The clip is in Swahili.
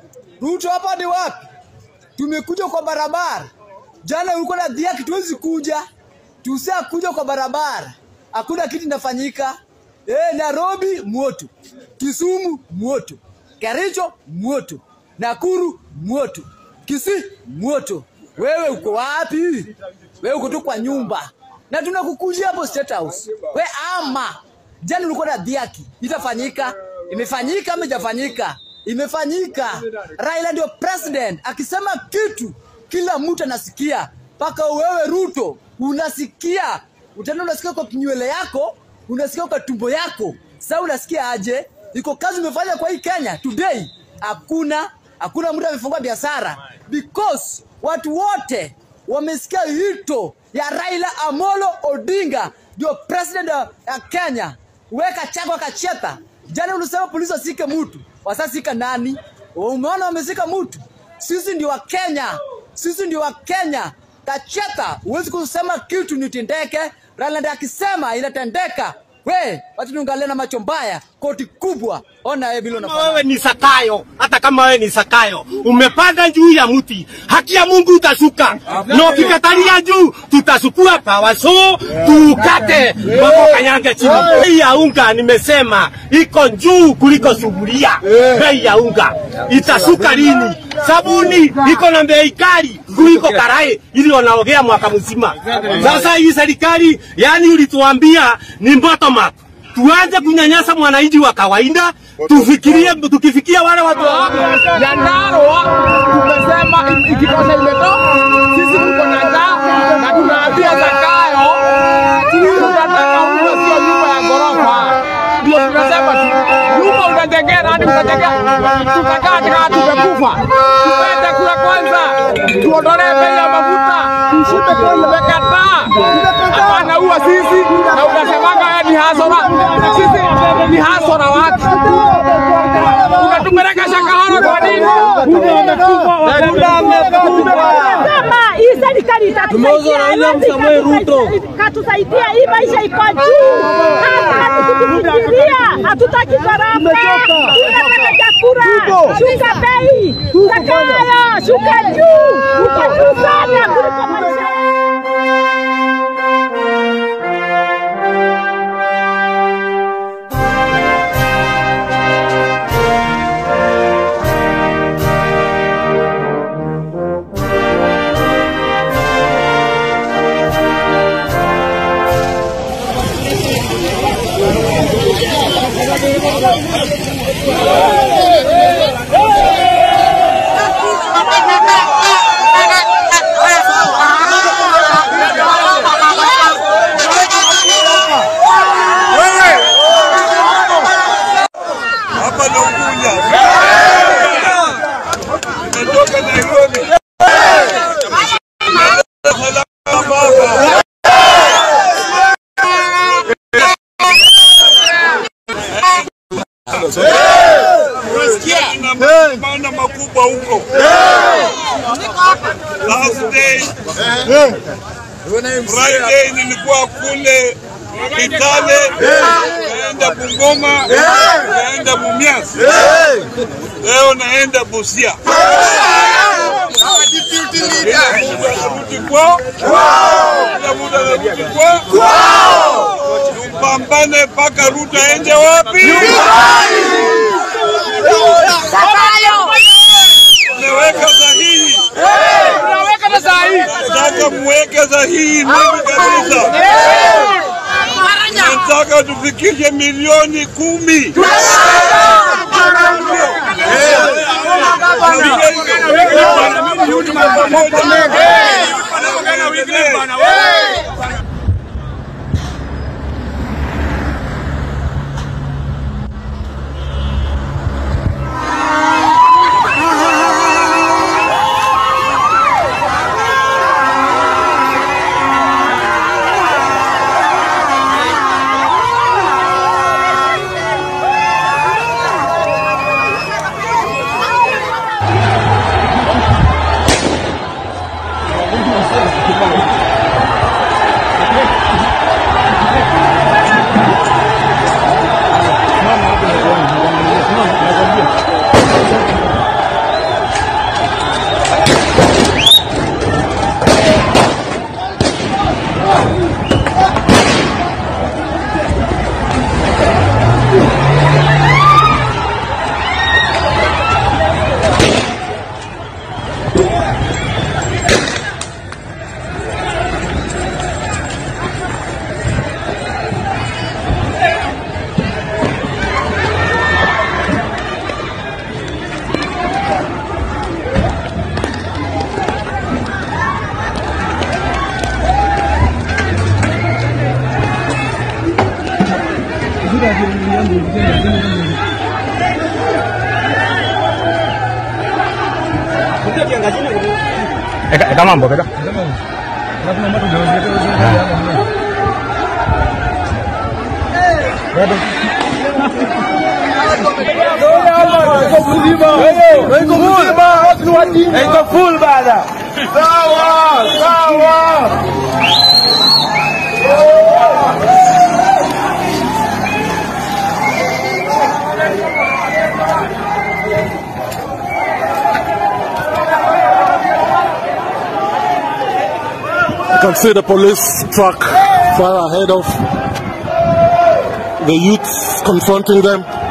Ruto hapa ni wapi? Tumekuja kwa barabara. Jana ulikuwa na dhiaki, tuwezi kuja. Tusia kuja kwa barabara. Hakuna kitu inafanyika. Eh, Nairobi moto. Kisumu moto. Kericho moto. Nakuru moto. Kisii moto. Wewe uko wapi? Wewe uko tu kwa nyumba. Na tunakukujia hapo State House. We ama. Jana ulikuwa na dhiaki. Itafanyika. Imefanyika ama ijafanyika? Imefanyika. Raila ndio president akisema kitu kila mtu anasikia, mpaka wewe Ruto unasikia, utaenda unasikia kwa kinywele yako, unasikia kwa tumbo yako. Sasa unasikia aje? Iko kazi umefanya kwa hii Kenya today? Hakuna, hakuna mtu amefungua biashara because watu wote wamesikia hito ya Raila Amolo Odinga ndio president ya Kenya. Weka chako kacheta. Jana ulisema polisi wasike mtu, wasasika nani? Umeona wamesika mtu? Sisi ndio wa Kenya, sisi ndio wa Kenya. Kacheta, huwezi kusema kitu nitendeke. Raila ndiye akisema inatendeka. We, watu niangalie na macho mbaya, koti kubwa. Ona wewe vile Kama unafanya. wewe ni Sakayo, hata kama wewe ni Sakayo, umepanda juu ya mti, haki ya Mungu utashuka, na ukikatalia juu tutasukua pawa so tukate mambo kanyange chini. Bei ya unga nimesema iko juu kuliko sufuria. Bei ya unga itashuka lini? Sabuni iko na bei kali kuliko karai ili wanaogea mwaka mzima. Sasa hii serikali, yani ulituambia ni bottom up tuanze kunyanyasa mwananchi wa kawaida, tufikirie, tukifikia wale watu ya Narwa tumesema i- ikitosha imetoka. Sisi tuko na njaa na tunaambia Zakayo tunataka uwe sio nyumba ya ghorofa. Ndio tunasema tu nyumba utajengea nani? Utajengea tutakaa katika tumekufa, tupende kula kwanza, tuondolee bei ya mafuta, tushibe bei. Umekataa, hapana uwa sisi na unasemanga wewe ni hasora. Sisi ni hasora watu unatupeleka Shakahola kwa nini? Kama hii serikali itatusaidia, haiwezi ikatusaidia- ikatusaidia. Hii maisha iko juu, hata hatukufikiria, hatutaki gharama, tunataka chakula, shuka bei, Zakayo, shuka juu, uko juu sana kuliko maisha hapa ndo Unguja. Nimetoka Nairobi. Salama baba. Kuna maandamano makubwa huko. Last day Friday nilikuwa kule Kitale, naenda Bungoma, naenda Mumias, leo naenda Busia. Kila mtu anarudi kwao, kila mtu anarudi kwao. Tupambane mpaka Ruto aende wapi? Umeweka sahihi, Unaweka na saa hii. nataka muweke sahihi mingi kabisa. Nataka tufikishe milioni kumi. Eka eka mambo eka. Iko full bada. Sawa, sawa. You can see the police truck far ahead of the youths confronting them.